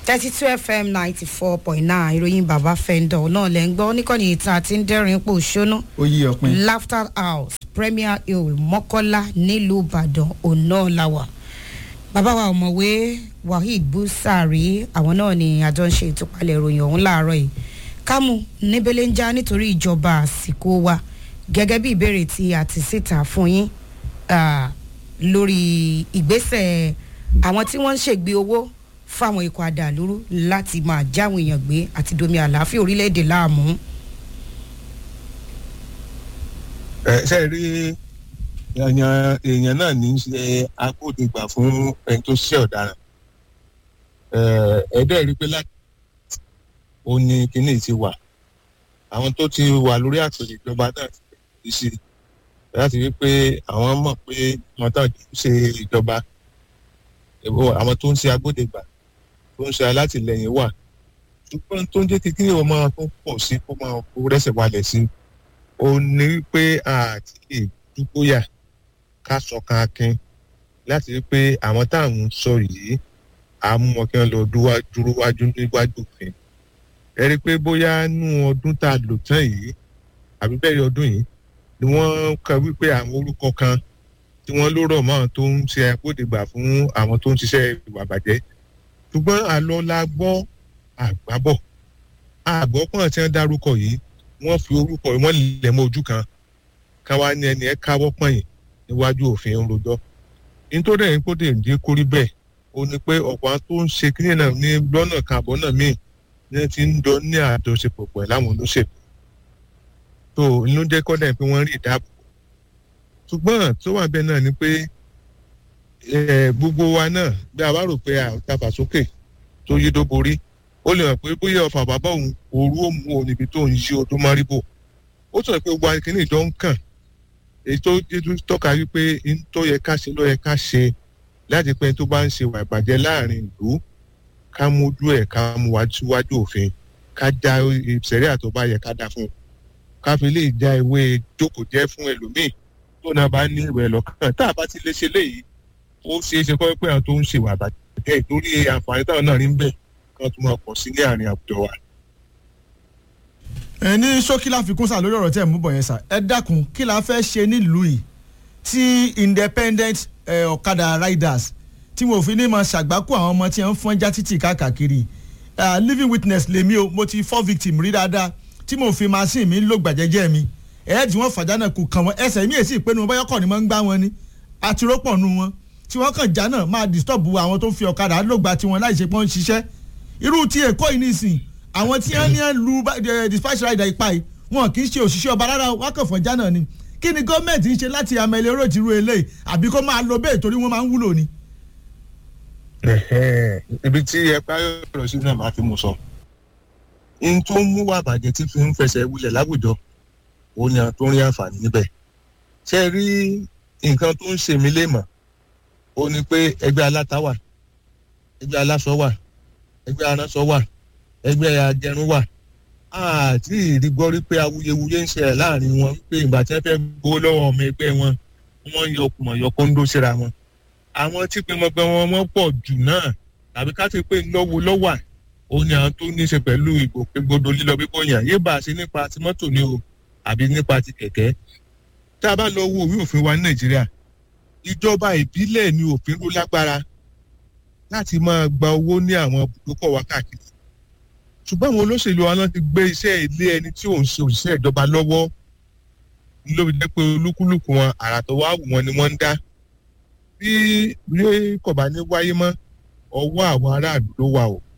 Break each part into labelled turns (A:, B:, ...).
A: thirty two fm ninety four point nine ìròyìn bàbá fẹ́ńdọ̀ náà lẹ́ ń gbọ́ níkànnì ìta àti ń dẹ́rìn pò ṣóná
B: ó yí ọpin.
A: laughter house premier hill mọ́kọ́lá nílùú ìbàdàn ọ̀nà làwà bàbá wa ọ̀mọ̀wé waheed busari àwọn náà ni àjọ ń ṣe ìtúpalẹ̀ ìròyìn ọ̀hún láàárọ̀ yìí kámú níbẹ̀lẹ̀ ń já nítorí ìjọba àsìkò wa gẹ́gẹ́ bí ìbéèrè tí a ti síta fún yín ah, lórí ìgbésẹ̀ àwọn tí wọ́n ń ṣègbè owó fáwọn ikọ̀ àdàlúrú láti máa jáwọn èèyàn gbé àti domi àlàáfíà orílẹ̀-èdè láàmú.
C: ẹ ṣe rí èèyàn èèyàn náà ní í ṣe agbódegbà fún ẹni tó ṣiṣẹ́ ọ̀daràn ẹ̀ẹ́dẹ́ rí pé láti ó ní kinní ti wà àwọn tó ti wà lórí àpèrè ìjọba náà ti ṣe láti rí pé àwọn mọ̀ pé wọn tán ṣe ìjọba àwọn tó ń ṣe agbódegbà tó ń ṣe alátìlẹyìn wà ṣùgbọ́n tó ń jẹ́ kí kíni ọmọ tó pọ̀ sí kó máa kó rẹ́sẹ̀ walẹ̀ sí ó ní wípé àti lè dúgbòyà ká sọkan akin láti rí pé àwọn táwọn ń sọ yìí àmú wọn kí wọn lọ dúró wájú níwájú òfin ẹ rí i pé bóyá nú ọdún tá a lò tán yìí àbí bẹ́ẹ̀ ọdún yìí ni wọ́n kọ wípé àwọn orúkọ kan tí wọ́n ló rọ̀ mọ́ àwọn tó ń ṣe agbódegbà fún àwọn tó ń ṣiṣẹ́ ìwà bàjẹ́ ṣùgbọ́n àlọ́ la gbọ́ àgbábọ̀ àgbọ̀pọ̀n tí wọ́n dárúkọ yìí wọ́n fi orúkọ yìí wọ́n lẹ̀ mọ́ ojú kan káwa ní ẹni ẹ káwọ́ pọ̀nyìn níwájú òfin rojọ́ nítorí ẹ̀yìn kó dé dé kórí bẹ́ẹ̀ ó ní pé ọ̀pọ̀ àwọn tó ń ṣe kíni náà ní lọ́nà kan àbọ̀ náà míì ní ti ń jọ ní àjọṣepọ̀ pẹ̀ láwọn olóṣèlú tó inú jẹ́ kọ́dà pé wọ́n rí ìdáàbò ṣùgbọ́n tó wà bẹ́ẹ̀ náà ni pé gbogbo wa náà bí a bá rò pé àtàbàsókè tó yí dó borí ó lè hàn pé bóyá ọ̀fà bàbá òun òru ó mú òun níbi tó ń yí ọdún máríbò ó sọ pé gbogbo akínní ìjọ ń kàn èyí tó tọ́ka wípé n tó yẹ ká ṣe ló yẹ ká ṣe láti pé tó bá ń ṣe wà ìbàjẹ́ láàrin ìlú ká mójú ẹ̀ ká mú wá síwájú òfin ká já ìṣẹ̀rí àtọ́ bá yẹ ká dá fún un ká fi lè já ìwé jókòó jẹ́ fún ẹlòmíì tó náà bá ní ìwé lọ́kàn tá a bá ti lè ṣe léyìí ó ṣeé ṣe kọ́ pé àwọn tó ń ṣe wà ìbàjẹ́ torí àǹfààní táwọn náà rí ń bẹ̀ kan tó máa pọ̀ sí ní àárín àwùjọ wa.
B: ẹ ní ṣókí láfikún sá lórí ọ̀rọ̀ tẹ́ ẹ̀ mú bọ̀ yẹn sá ẹ dákun kí la fẹ́ ṣe nílùú yìí tí independent ọ̀kadà riders tí mo fi ní máa ṣàgbákò àwọn ọmọ tí wọ́n ń fọ́n já títì káàkiri living witness lèmi o mo ti fọ́ victim rí dáadáa tí mo fi machine mi lò gbàjẹ́jẹ́ mi ẹ̀ tí wọ́n fàjà náà kò kàn wọ́n ẹsẹ̀ mi èsì ìpinnu wọn báyọ̀ kọ́ ni wọ́n ń gbá wọn ni àti rọ́pọ̀ nu wọn tí wọ́n kàn já náà máa disturb àwọn tó ń fi ọ̀kadà lògbà tiwọn láì ṣe pé wọ́n ń ṣiṣẹ́ irú ti èkó yìí nìsín àwọn tí wọ́n ní ẹ̀ lu dispatch rider ipa yìí wọn kì í ṣe òṣìṣẹ́ ọba rárá wọn kàn fọ́njá náà ni kí ni gọ́ọ̀mẹ̀ntì ń ṣe láti àmẹ́lẹ́ oró ìtìrú eléyìí àbí kó máa lo bẹ́ẹ̀ torí wọ́n máa ń wúlò ni.
C: ibi tí ẹ parí ọ̀rọ̀ sí náà máa fi mú sọ n tó ń mú wà bàjẹ́ tí fi ń fẹsẹ̀ wulẹ̀ láwùjọ òun ni àwọn tó ń rí àǹfààní níbẹ̀ ṣé rí nǹkan tó ń ṣe mí léèmọ̀ ó ní pé ẹgbẹ́ aláta wà ẹgbẹ́ aláṣọ wà ẹgbẹ́ aránsọ wà ẹgbẹ́ agẹrun wà àti ìrí gbọ́ rí pé awuyewuye ń ṣẹlẹ̀ láàrin wọn pé ìgbà tí wọ́n fẹ́ gbowó lọ́wọ́ ọmọ ẹgbẹ́ wọn wọ́n ń yọkùmọ̀ yọkóńdó síra wọn. àwọn tí pẹmọpẹ wọn wọ́n pọ̀ jù náà tàbí ká ti pé lọ́wọ́ lọ́wà ó ní àwọn tó ní í ṣe pẹ̀lú ìgbòkègbodò lílọ bíbọ̀ yàn yé bá a ṣe nípa ti mọ́tò ni o àbí nípa ti kẹ̀kẹ́. tá a bá lọ wo òwe òfin wa ní nàìjíríà ìjọba ìbílẹ̀ ni òfin ló lágbára láti máa gba owó ní àwọn ibùdókọ̀ wa káàkiri ṣùgbọ́n àwọn olóṣèlú wa náà ti gbé iṣẹ́ ilé ẹni tí òun ṣe òṣìṣẹ́ ìjọba lọ́wọ́ ló fi jẹ́ pé olúkúlùkù wọn àrà tó wá wù wọn ni wọ́n ń dá bí bí kò bá ní wáyé mọ́ ọwọ́ àwọn aráàlú ló wà o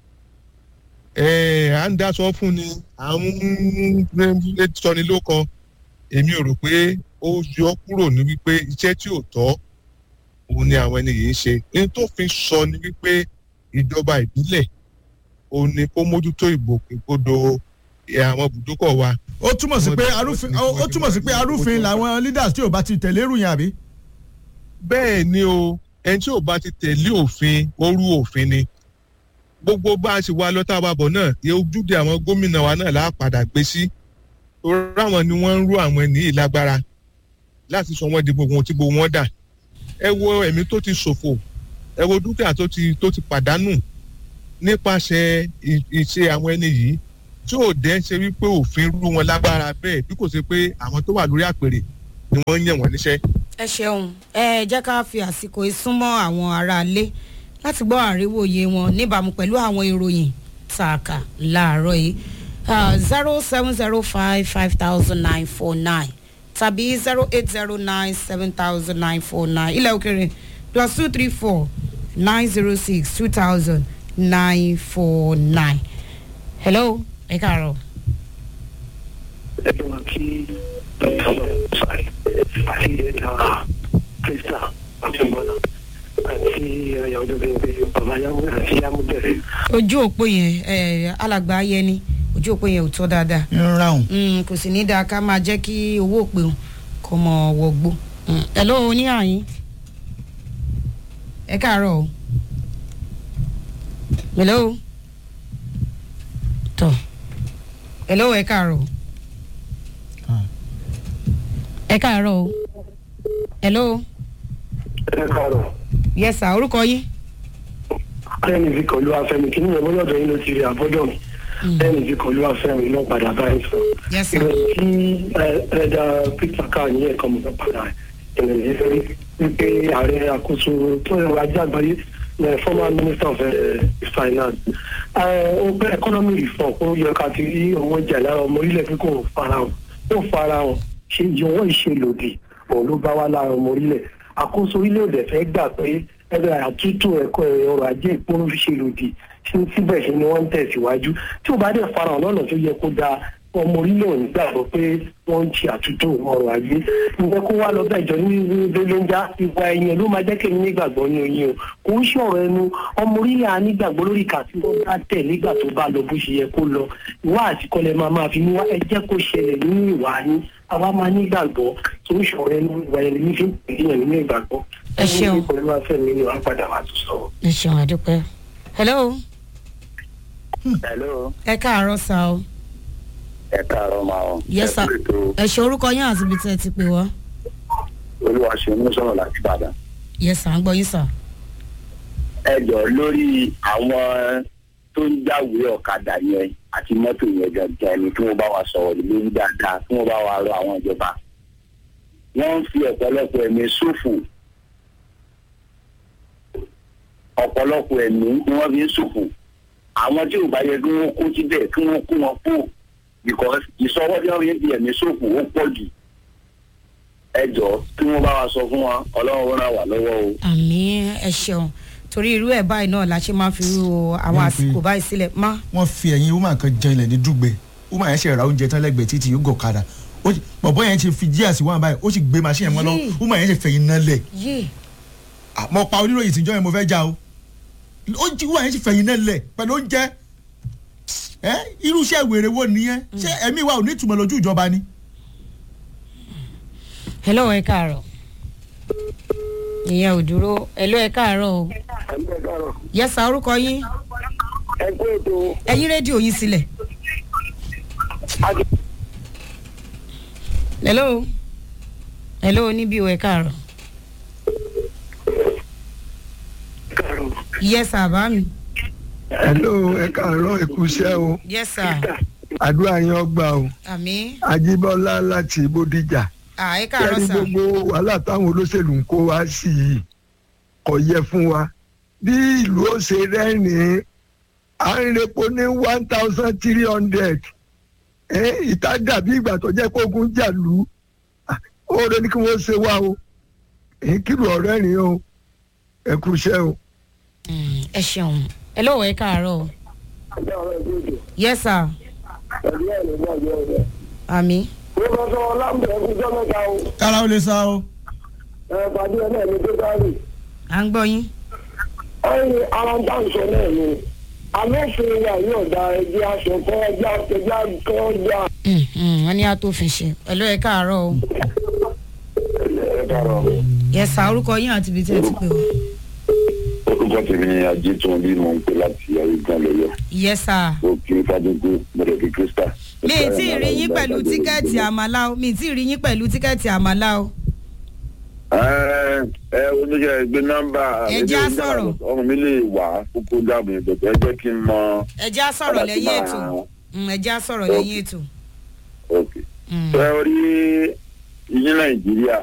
C: à ń dáṣọ fún ni à ń sọni ló kọ èmi ò rò pé ó yọ kúrò ní wípé iṣẹ́ tí ò tọ́ òun ni àwọn ẹni yìí ń ṣe ní tó fi sọ ni wípé ìjọba ìbílẹ̀ ó ní kó mójútó ìgbòkègbodò àwọn ibùdókọ̀ wa.
B: ó túmọ̀ sí pé arúfin ó túmọ̀ sí pé arúfin làwọn leaders tí ò bá ti tẹ̀lé ìròyìn àbí.
C: bẹ́ẹ̀ ni o ẹni tí ò bá ti tẹ̀lé òfin orú òfin ni gbogbo bá a ṣe wá lọ́tà àbàbọ̀ náà ojúde àwọn gómìnà wa náà láà padà gbé sí torí àwọn ni wọ́n ń rú àwọn ènìyàn lágbára láti sọ wọ́n di gbogbo ohun tí gbogbo wọn dà ẹ wo ẹ̀mí tó ti ṣòfò ẹ wo dúkìá tó ti tó ti pàdánù nípasẹ̀ ì- ìṣe àwọn ẹni yìí tí ò dẹ́ ṣe wípé òfin rú wọn lágbára bẹ́ẹ̀ bí kò ṣe pé àwọn tó wà lórí àpèrè ni wọ́n ń yàn wọ́n níṣẹ́.
A: ẹ ṣeun ẹ jẹ́ ká fi àsìkò ìsúnmọ́ àwọn aráalé láti gbọ́ àríwòye wọn níbàámu pẹ̀lú àwọn ìròyìn tààkà láàárọ̀ yìí zero seven zero five five thousand nine four nine tàbí zero eight zero nine seven thousand nine four nine ilẹ̀ òkèrè plus two three four nine zero six two thousand nine four nine. hello ẹ káàárọ̀.
D: everyone kí dr sari àti ẹ̀dá krista àtúnbọ̀nà àti ẹ̀yàwó bẹ̀rẹ̀ bàbá yàwó àti yàmú bẹ̀rẹ̀.
A: ojú òpó yẹn ẹ, alàgbà ayẹni ojú òpó yẹn ò tọ́ dáadáa
B: ń ráhùn.
A: Mm, kò sì ní dáa ká máa jẹ́ kí owó òpè òun kó mọ wọgbó. ẹ̀lọ́ oníhàyín ẹ káàárọ̀ o. hello tọ hello ẹ káàárọ̀ o.
B: Ah.
A: ẹ káàárọ̀ o. hello
D: ẹ káàárọ̀
A: yes sir orúkọ yín.
D: ẹni tí kọlu afẹ́mi kí nìyẹn bọ́lá ọ̀dọ̀ yín ló ti rí àbọ́dọ̀ mi ẹni tí kọlu afẹ́mi ló padà báyìí sọ.
A: yes sir.
D: ìròyìn tí ẹ̀dá peter ká ní ẹ̀kọ́ mi fẹ́ padà ìròyìn yìí fẹ́ wípé ààrẹ àkóso tó ẹ̀rọ ajé àgbáyé ní former minister of eh, finance ó pẹ́ economy reform ó yẹ ká ti rí owó jà lára ọmọ orílẹ̀ pé kò farahàn ó farahàn ṣe ìjọwọ́ ìṣèlòdì òun ló bá wá lára ọmọ orílẹ̀ àkóso orílẹ̀-èdè fẹ́ gbà pé ẹgbẹ́ àtúntò ẹ̀kọ́ ọrọ̀ ajé ìpinnu fi ṣe lòdì sí síbẹ̀ ṣe ni wọ́n ń tẹ̀síwájú tí ó bá dẹ̀ farahàn lọ́nà tó yẹ kó dáa ọmọ orílẹ̀ òní gbàgbọ́ pé wọ́n ń ṣe àtúntò ọrọ̀ ajé ǹjẹ́ kó wá lọ bẹ́ẹ̀jọ ní lóńjá ìwà ẹ̀yìn ló máa jẹ́ kí èmi nígbàgbọ́ ní oyin o kò ń ṣọ̀rọ̀ ẹnu ọmọ orílẹ̀ á nígbàgbọ́ lórí ìkà tí wọ́n bá tẹ̀ nígbà tó bá lọ bó ṣe yẹ kó lọ ìwà àtikọ́lẹ̀ máa máa fi mú wá ẹ jẹ́ kó ṣẹlẹ̀ nínú ìwà yín àwa máa nígbàgbọ́ tó ń ṣọ̀rọ̀ ẹnu ìwà ẹni ní fi ń pè é nínú ìgbàgbọ́
A: Ẹ ṣeun.
D: ẹni pẹ̀lú afẹ́mi ni wàá padà wá tó sọ̀rọ̀.
A: ẹ ṣeun àdúpẹ́. hello
E: hello
A: ẹ káàárọ̀ sá o.
E: ẹ káàárọ̀ máa ọ.
A: yes sir
E: ẹ kú ètò
A: ẹ ṣe orúkọ yín àti ibi tí ẹ ti pè wá.
E: olúwa ṣe ń sọ̀rọ̀ láti ìbàdàn.
A: yes sir à ń gbọ́ yín sà.
E: ẹ jọ lórí àwọn tó ń jáwèé ọ̀kadà yẹn àti mọ́tò yẹn gangan ni kí wọ́n bá wa sọ̀rọ̀ lórí dáadáa kí wọ́n bá wa rọ àwọn ìjọba. wọ́n ń fi ọ̀pọ̀lọpọ̀ ẹ̀mí ṣòfò ọ̀pọ̀lọpọ̀ ẹ̀mí ni wọ́n fi ń ṣòfò àwọn tí ò bá yẹ kí wọ́n kó síbẹ̀ kí wọ́n kó wọn kó because ìsọwọ́ tí wọ́n fi ń fi ẹ̀mí ṣòfò ó pọ̀ jù ẹ jọ kí wọ́n bá wa sọ fún wa ọlọ́run ràn wá lọ́wọ́ o.
A: àmì ẹ ṣeun torí irú ẹ̀ báyìí náà la ṣe máa fi ru àwọn
B: Wọ́n fi-
A: àsìkò báyìí sílẹ̀ má.
B: wọ́n fi ẹ̀yìn woman kan jẹ ilẹ̀ ní dùgbẹ́ woman yẹn ṣe ra oúnjẹ tán lẹ́gbẹ̀ẹ́ títí yóò gọ̀kadà Ó sì- bọ̀bọ́ yẹn ti fi jíà sí wọn báyìí ó sì gbé machine yẹn mọ́ lọ
A: Yéè.
B: woman yẹn ṣe fẹ̀yìn náà lẹ̀
A: yé
B: àmọ́ pa oníròyìn tíjọ́ yẹn mo fẹ́ já o ó jí woman yẹn ṣe fẹ̀yìn náà lẹ̀ pẹ̀lú oúnjẹ ẹ irú iṣẹ́ wèrè wo nìyẹn ṣé ẹ̀mí wa ò ní ìtumọ̀ lójú ìjọba ni.
A: hello ẹ káàárọ̀ ìyẹn ò dúró hello ẹ káàárọ̀ o
D: ẹgbẹ́ káàárọ̀
A: yes sir orúkọ yín
D: ẹgbẹ́ ètò
A: ẹ yí rédíò yín sílẹ̀. hello hello níbí o ẹ káàárọ̀
D: káàárọ̀
A: yes sir bá mi
F: hello ẹ káàárọ̀ ẹ kú iṣẹ́ o
A: yes sir
F: àdúrà yín ọgbà o
A: àmì
F: ajíbọ́lá láti bódìjà
A: à ẹ káàárọ̀
F: kẹ́rí
A: sir
F: gbogbo wàhálà táwọn olóṣèlú ń kó wá sí i kò yẹ fún wa bí ìlú ó ṣe rẹ́rìn-ín à ń repo ní one thousand three hundred ìta dàbí ìgbà tó jẹ́ kógun jà lù ú ó rẹ ní kí wọ́n ṣe wá o èyí kìlọ̀ ọ̀rẹ́ rìn o ẹ kú iṣẹ́ o.
A: Mm, ẹ ṣeun hello ẹ káàárọ̀ o
D: ẹgbẹ́ ọ̀rọ̀ ẹgbẹ́ ètò
A: yes sir
D: ẹgbẹ́ ẹ̀ ló gbàgbé ọ̀rẹ́.
A: àmì
D: ó lọ sọ ọlámbẹ ẹkújọ mẹ́ta o
B: kára ó lè sá o.
D: ẹ pàdé ẹ náà ní pẹtàlì
A: à ń gbọ́ yín
D: ẹ̀yìn ara ń dáǹsọ náà ni amófin wa yóò da ẹgbẹ́ aṣọ kọ ẹgbẹ́ ẹgbẹ́ kọ ọjà.
A: Mm, mm, wọ́n ní àtòfin ṣe hello ẹ káàárọ̀ o
E: ẹ káàárọ̀
A: yes sir orúkọ yín àti ibi tí ẹ ti pè wá
E: orúkọ tèmi ni ajétún bí mo ń pè láti ayégan lọ́yọ̀
A: yes sir.
E: ó kí fàdúgbò mọ̀lẹ́bí krista.
A: mi ì tí ì rí yín pẹ̀lú tíkẹ́ẹ̀tì àmàlà o mi ì tí ì rí yín pẹ̀lú tíkẹ́ẹ̀tì àmàlà o.
E: Ẹ́ẹ́,
G: ẹ oníṣẹ́ gbé nọ́mbà
A: Ẹ jẹ́ á sọ̀rọ̀.
G: ọmọ mi lè wà kókó dàbò yẹn dọ̀tọ̀ ẹ jẹ́ kí n mọ.
A: ẹ já sọ̀rọ̀
G: Padà sí
A: lẹ́yìn
G: máa-
A: ètò Mm, ẹ já sọ̀rọ̀ lẹ́yìn ètò.
G: ok
A: Mm.
G: ṣe orí ìyín nàìjíríà